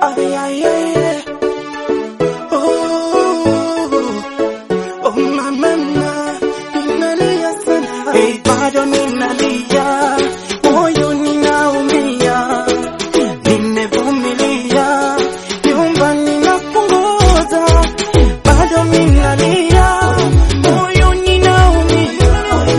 Ay, ay, ay, ay. Oh, oh, mama, ninalia sana. Hey, bado ninalia, moyo ninaumia, nimevumilia, nyumbani napunguza, bado ninalia, moyo ninaumia,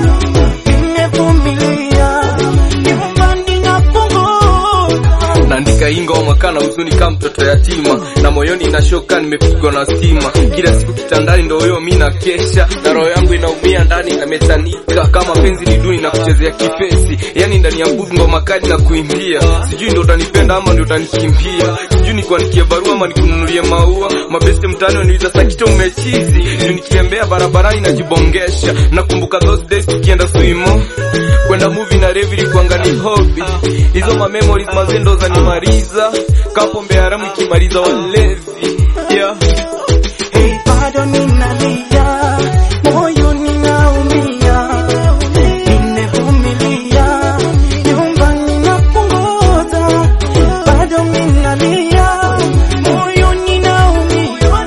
nimevumilia, nyumbani napunguza. naandika hii ngoma kana huzuni kama mtoto yatima na moyoni inashoka nimepigwa na stima kila siku kitandani ndo huyo mi na kesha na roho yangu inaumia ndani inamechanika kama penzi ni duni na kuchezea kipesi yani ndani ya nguvu ngoma kali na kuimbia sijui ndo utanipenda ama ndo utanikimbia sijui nikuandikie barua ama nikununulie maua mabeste mtani waniuliza sakito umechizi juu nikitembea barabarani najibongesha nakumbuka those days tukienda swimo kwenda movie na revi kuangalia hobby hizo ma memories mazendo zanimaliza kapombe haramu ikimaliza walevi yeah. Hey, bado ninalia, moyo ninaumia, nimevumilia, nyumbani napunguza, bado ninalia, moyo ninaumia,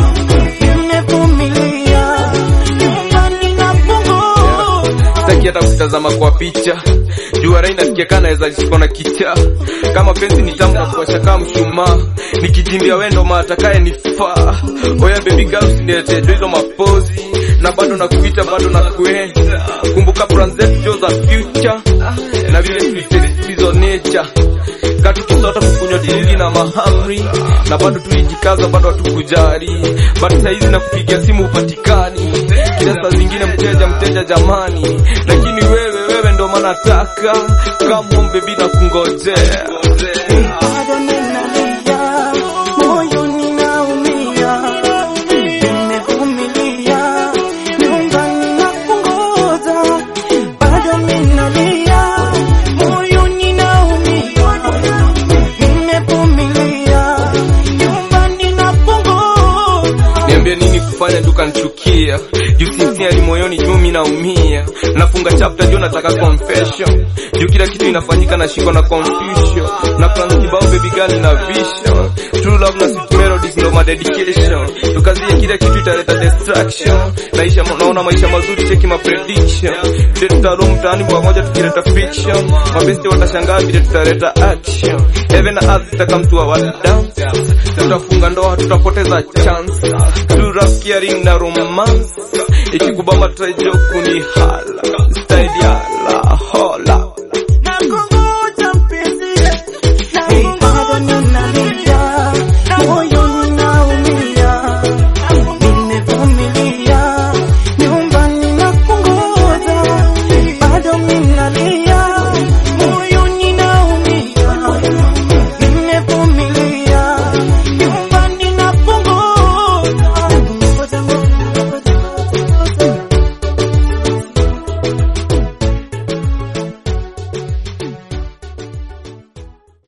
nimevumilia, nyumbani napunguza. sitaki hata kutazama kwa picha jua rai nasikia kana naweza jishikwa na kichaa kama penzi ni tamu na kuwasha kama mshumaa nikijimbia wendo maatakaye nifaa oya baby girl usiniletee jo hizo mapozi na bado nakuita bado nakuenda kumbuka plan zetu jo za future na vile tulizo nature katukisota kukunywa dilili na mahamri na bado tulijikaza bado hatukujali bado saizi na kupigia simu upatikani kila saa zingine mteja mteja jamani lakini wewe wewe ndo manataka kama bebi na kungojea Bado ninalia, moyo ninaumia, nimevumilia, nyumbani napunguza. Bado ninalia, moyo ninaumia, nimevumilia, nyumbani napunguza. niambie nini kufanya tukanichukia juu sincerely moyoni juu mi naumia nafunga chapter juu nataka confession juu kila kitu inafanyika na shiko na confusion na plans kibao baby girl na vision true love na sweet melodies ndo my dedication tukazie kila kitu italeta distraction naisha naona maisha mazuri cheki ma prediction vile tutarudi mtaani pamoja tukileta fiction mabesti watashangaa vile tutaleta action heaven na earth zitakamtua wadam tutafunga ndoa tutapoteza chance true love caring na romance ikikubamba tutajo kunihala style ya la hola